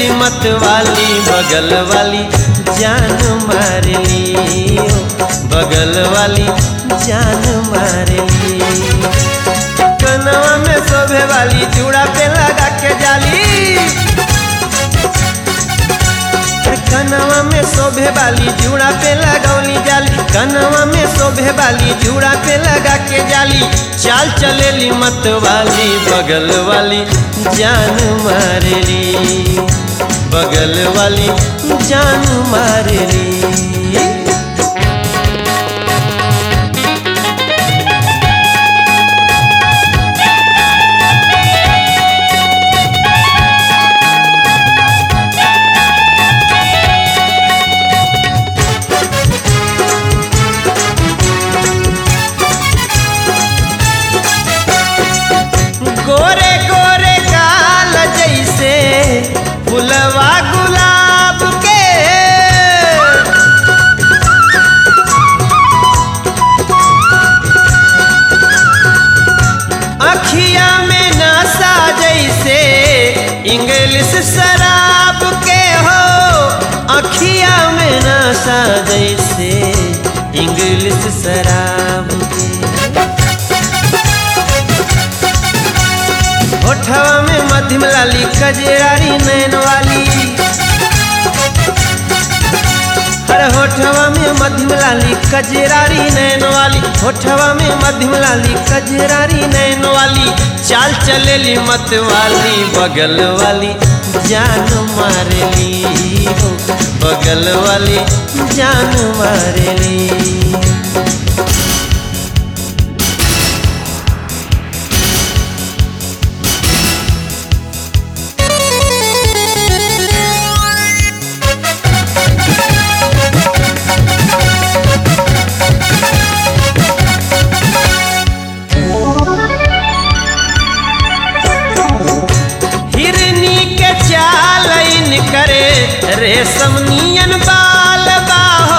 चलेली मत वाली बगल वाली जान मारली ओ, बगल वाली जान मारली कनवा में शोभे वाली चूड़ा पे लगा के जाली कनवा में शोभे वाली जूड़ा पे लगौली जाली कनवा में शोभे वाली जूड़ा पे लगा के जाली चाल चलेली मत वाली बगल वाली जान मारली बगल वाली जान मारली गोरे गोरे काल जैसे फुलवा गुलाब के अखिया में नशा जैसे इंग्लिश शराब के हो अखिया में नशा जैसे इंग्लिश शराब के होठवा में मध्यम लाली कजरारी नैन वाली अरे होठवा में मध्यम लाली कजरारी नैन वाली होठवा में मध्यम लाली कजरारी नैन वाली चाल चलेली मत वाली बगल वाली जान मारली हो बगल वाली जान मारली हिरनी के चाल इन करे रेशम नियन बाल बाहो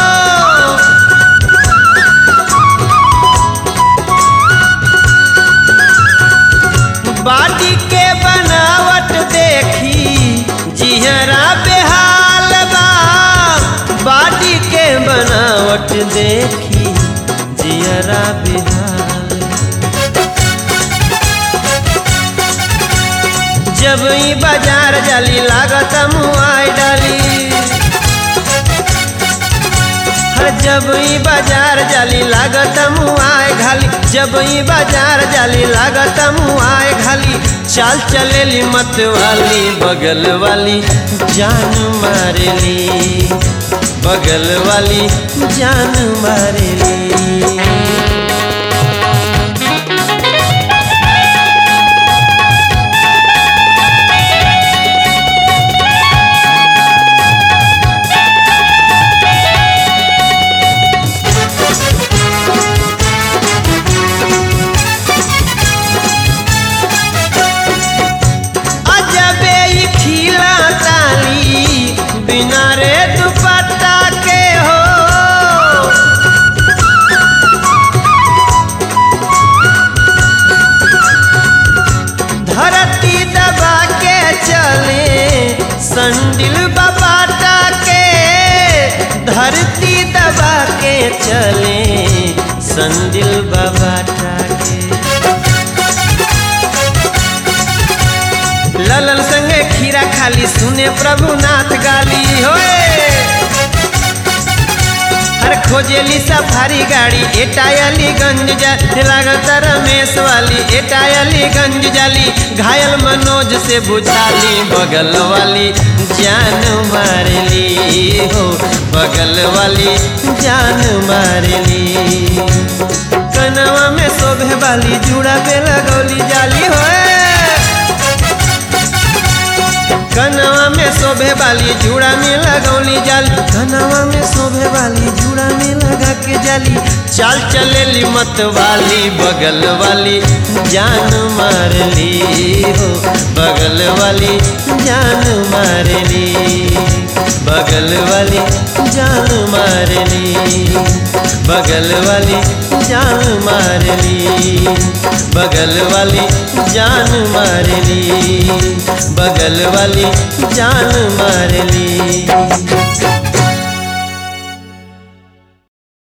बाटी के बनावट देखी जिहरा बेहाल बा बाटी के बनावट देखी जिहरा बेहाल जब ई बाजार जाली लागत मुआई डाली हर जब ई बाजार जाली लागत मुआई घाली जब ई बाजार जाली लागत मुआई घाली चाल चलेली मत वाली बगल वाली जान मारली बगल वाली जान मारली अजबे ई खिला ताली बिना रे दुपट्टा के हो धरती दबा के चले संडिल बबाटा के धरती दबा के चले संडिल बबाटा के ललन संगे खीरा खाली सुने प्रभुनाथ गाली होए हर खोजेली सफारी गाड़ी एटायलीगंज जा लागत रमेश वाली एटायलीगंज जाली घायल मनोज से बुझाली बगल वाली जान मारली हो बगल वाली जान मारली कनवा में शोभे वाली जुड़ा पे लगौली जाली होए कनवा में शोभे वाली जूड़ा में लगौली जाली कनवा में शोभे वाली जूड़ा में लगा के जाली चाल चलेली मत वाली बगल वाली जान मारली हो बगल वाली जान मारली बगल बगल वाली जान मारली बगल वाली जान मारली बगल वाली जान मारली बगल वाली जान मारली